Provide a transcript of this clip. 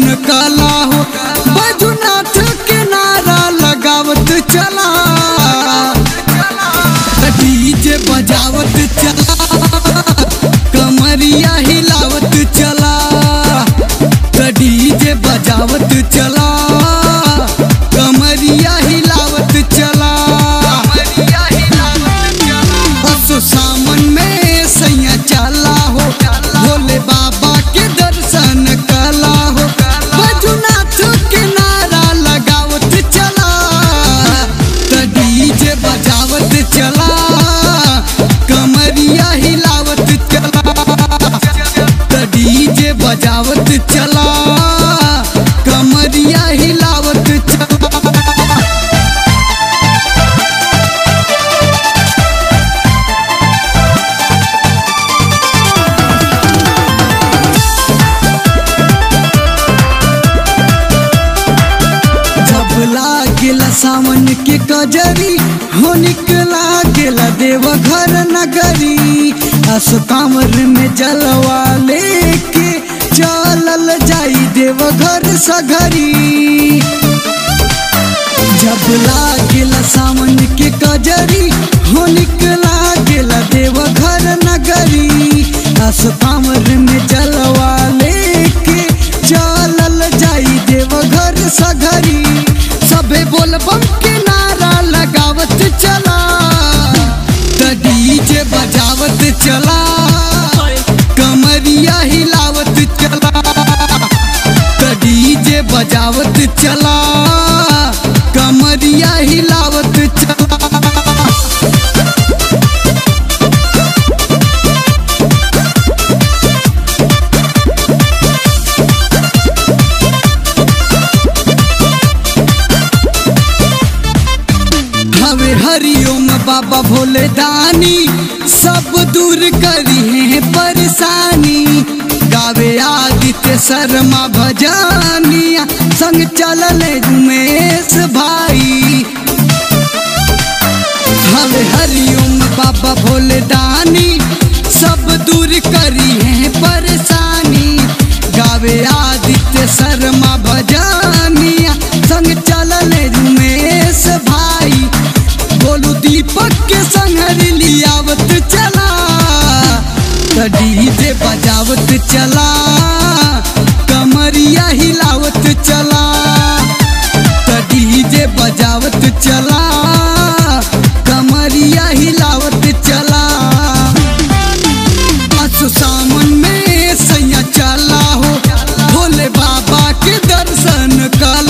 कला हो बैजुनाथ के नारा लगावत चला डीजे बजावत चला कमरिया हिलावत चला डीजे बजावत चला कमरिया हिलावत चला असो सामन में सैया चला हो भोले बाबा के दर्शन कला हो बजुनाथ के नारा लगावत चला त डीजे बजावत चला कमरिया हिलावत चला त डीजे बजावत चला कमरिया हिलावत चला जब लागेला सावन के कजरी हो निकला गेला देव घर नगरी अस कांवर में जलवा लेके चलल जाई देव घर सगरी जब लागेला सावन के कजरी हो निकला गेला देव घर नगरी अस कांवर में जलवा लेके चलल जाई देव घर सगरी सबे बोलबम के नारा लगावत चला त डीजे बजावत चला कमरिया हिलावत चला त डीजे बजावत चला कमरिया हिलावत चला हवे हरिओम बाबा भोले दानी सब दूर करी है परेशानी गावे आदित्य शर्मा भजानिया संग चलल उमेश भाई हवे हरिओम बाबा भोले दानी सब दूर करी है परेशानी गावे आदित्य शर्मा भजानिया संग चलल उमेश भाई बोलू दीपक के संग लियावत चला त डीजे बजावत चला कमरिया हिलावत चला त डीजे बजावत चला कमरिया हिलावत चला असो सामन में सैया चला हो भोले बाबा के दर्शन कला